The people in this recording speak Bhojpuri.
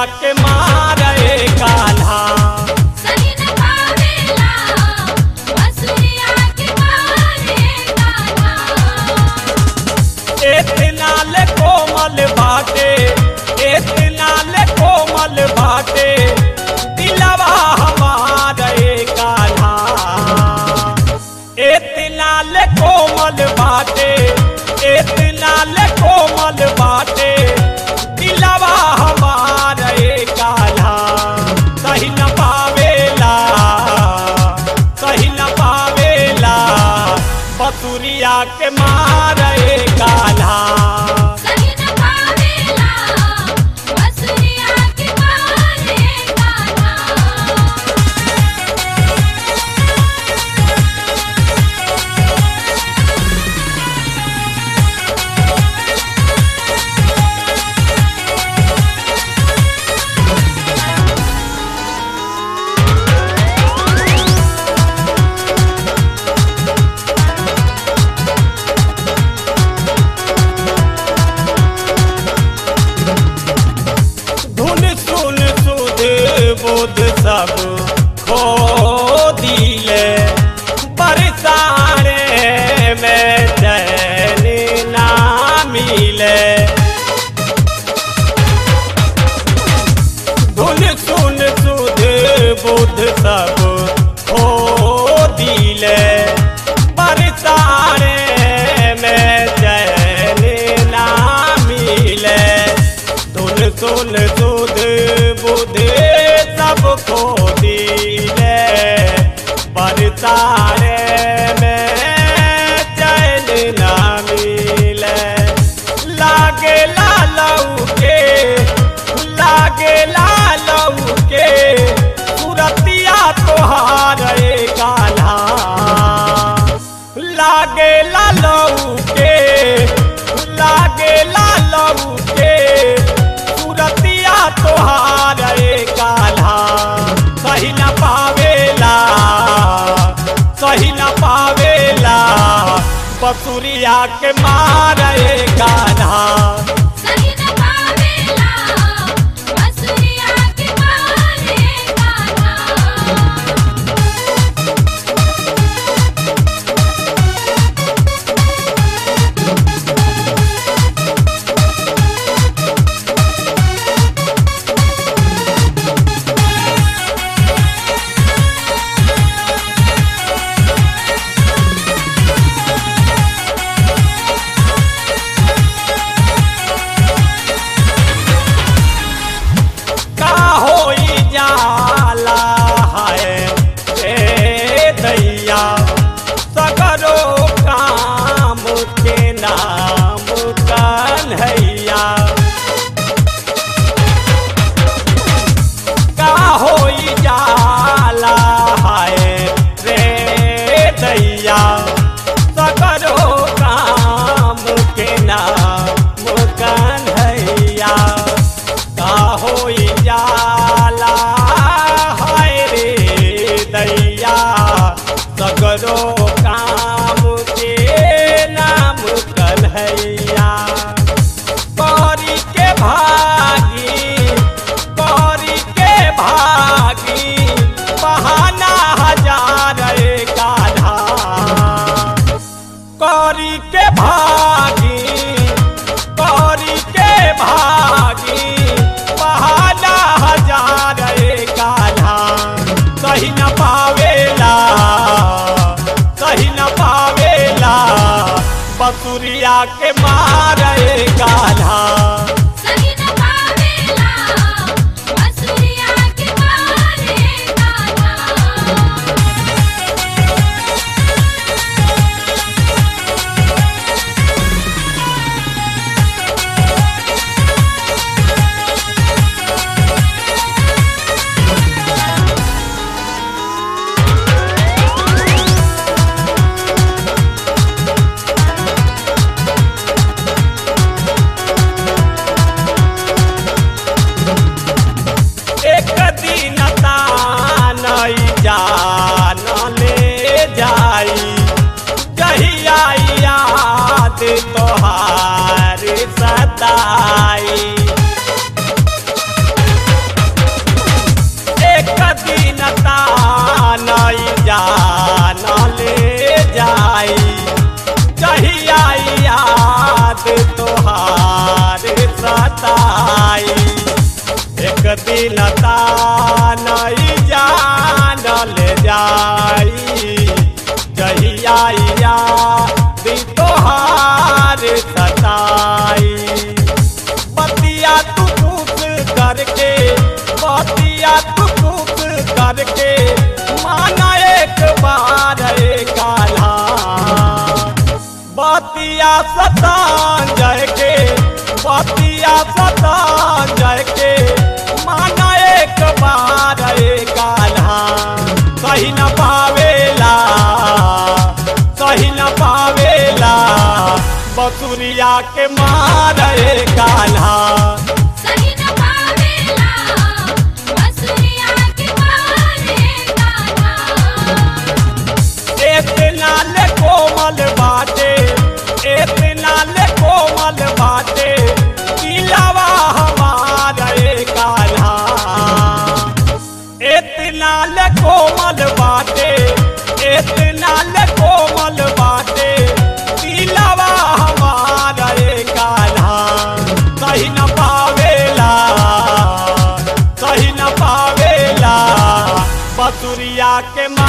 के मारे काल्हा सही न पावेला बसुरिया के मारे कान्हा इतना ले कोमल बाटे इतना ले कोमल बाटे दिलवा हमारे कान्हा इतना ले कोमल बाटे इतना ले कोमल बाटे दिलवा हमारे कान्हा सही न पावेला सही न पावेला बसुरिया के मारे कान्हा सही न पावेला बसुरिया के मारे कान्हा धुन सुन सुध बुध सब खो दिले बरसाने में चैन ना मिले धुन सुन सुध बुध सब खो दिले बरसाने में चैन ना मिले धुन सुन सुध बुध सब खो दिले बरसाने में चैन ना मिले लागे लालऊ के लागे लालऊ के सुरतिया तोहार कान्हा लागे लालऊ के लागे लालऊ के सुरतिया तोहार कान्हा सही न पावेला सही न पावेला बसुरिया के मारे कान्हा सही न पावेला बसुरिया के मारे कान्हा का होई जाला है ए दैया सगरो काम के नाम कन्हैया का होई जाला है रे दैया सगरो काम के नाम कन्हैया का होई जाला हाय रे दैया सगरो काम के नाम कन्हैया कौरी के भागी कौरी के भागी बहाना हजार काधा कौरी के भागी कौरी के भागी बहाना हजार काधा सही न पावेला सही न पावेला बसुरिया के मारे काधा सही न पावेला बसुरिया के मारे कान्हा एक दिन तानई जान ले जाई कहिया याद तोहार सताई जाई जहिया याद तोहार सताई बतिया तू पूछ करके बतिया तू पूछ करके माना एक बार काला बतिया सतांजय के बतिया सतांजय के माना एक बार काला सही न पावेला सही न पावेला बसुरिया के मारे काला सही न पावेला बसुरिया के मारे गाना इतना ले कोमल बाटे इतना ले कोमल बाटे किलावा हमारे कान्हा इतना ले कोमल बाटे इतना ले कोमल बाटे किलावा हमारे कान्हा सही न पावेला सही न पावेला बसुरिया के